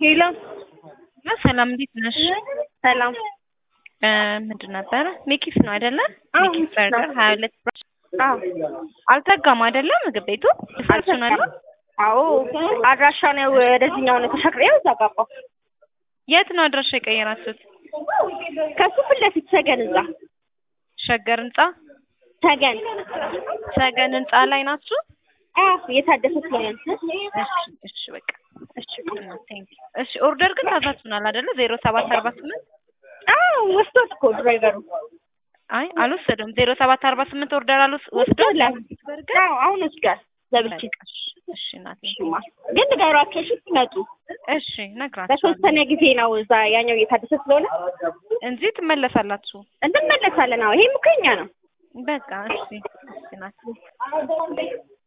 ሄሎ ሰላም እንዴት ነሽ? ሰላም። እ ምንድን ነበረ ሜኪስ ነው አይደለ? አዎ፣ ሜኪስ ሜኪስ ነው። በርገር ሀያ ሁለት ብር አዎ አልዘጋም አይደለ? ምግብ ቤቱ ሪሰፕሽናል አዎ፣ አድራሻ ነው ወደዚህኛው ነው ተሻግሬው እዛ ገባሁ። የት ነው አድራሻ የቀየራችሁት? ከሱ ፊት ለፊት ሰገን እዛ ሸገር ህንጻ ሰገን ሰገን ህንጻ ላይ ናችሁ? አዎ እየታደሰ ስለሆነ እሺ እሺ በቃ እሺ ቴንክ እሺ ኦርደር ግን ታዛችሁናል አይደለ? ዜሮ ሰባት አርባ ስምንት አዎ ወስዶት እኮ ድራይቨሩ አይ አልወሰደም። ዜሮ ሰባት አርባ ስምንት ኦርደር አልወስ ወስዷል። በርገር አዎ አሁን ወስዷል ዘብቼ በቃ እሺ እሺ እናቴ እሺማ ግን ንገሯቸው እሺ ሲመጡ እሺ ነግራችኋለሁ ለተወሰነ ጊዜ ነው እዛ ያኛው እየታደሰ ስለሆነ እንጂ ትመለሳላችሁ። እንመለሳለን አዎ ይሄም እኮ የኛ ነው በቃ እሺ እሺ እናቴ